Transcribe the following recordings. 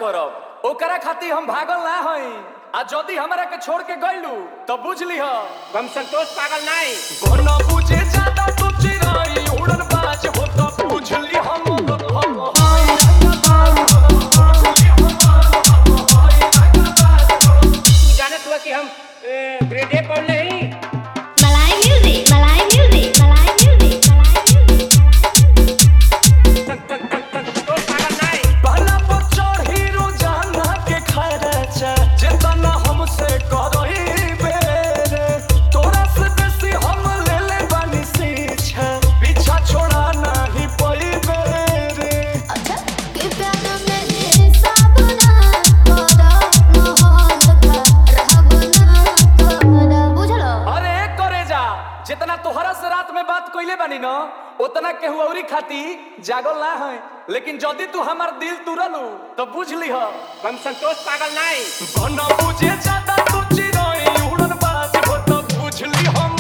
करब ओकरा खातिर हम भागल ना हई आ जदी हमरा के छोड़ के गइलू तो बुझ लीह हम संतोष पागल नहीं गोना बुझे ज्यादा तू चिराई उड़न बाज हो तो बुझ ली हम तू जानत हुआ कि हम ग्रेड ए पढ़ नहीं Malay music, Malay music, Malay music, Malay music. Santosh पागल नहीं पहला पर चढ़ी रोजाना के खर्चा जितना हमसे करही बेरे तोरा से बेसी हम ले ले बानी सीछा पीछा छोड़ा नहीं पई बेरे अच्छा के प्यार में सब ना करो मोहन का रहब ना करो बुझलो अरे करे जा जितना तोहरा से रात में बात कइले बानी न उतना केहू औरी खाती जागल ना है लेकिन जदी तू हमार दिल तुरलू तो बुझ लीह हम संतोष पागल नहीं बना बुझे ज्यादा तू चिराई उड़न बाज हो तो बुझ ली हम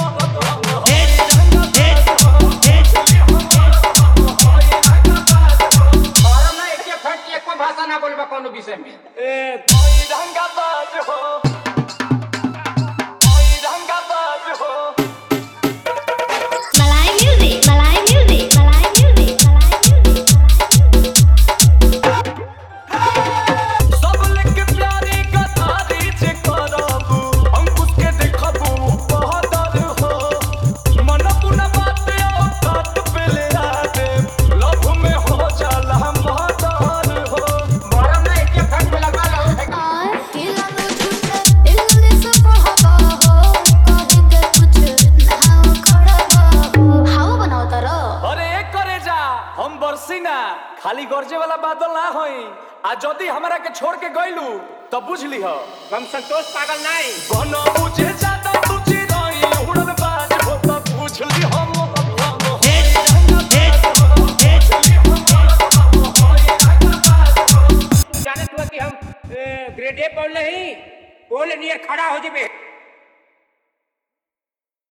और ना एक फट एक भाषा ना बोलबा कोनो विषय में ए कोई रंगा बाज हो कोई रंगा बाज हो Malay music, Malay music, Malay music, Malay music. सब लेके प्यारी गतारी जे करबू अंकुश के देखबू बहदर हो मन पुना बात ओ बात पे ले आवे लव में हो जाला मदर हो और ना एक फट में लगा लो और किला में झूठे इंग्लिश पढ़ाबा हो कहेंगे कुछ नाव खड़ाबा हो हाउ बनाओ तारो अरे एक करे जा हम बरसी ना खाली गरजे वाला बादल ना होई आ जदी हमरा के छोड़ के गइलू तो बुझ लीह हम संतोष पागल नहीं बना बुझे ज्यादा तू चिराई उड़न बाज हो तो बुझ ली हम जानत हुआ कि हम ग्रेड ए पढ़ नहीं बोल नियर खड़ा हो जेबे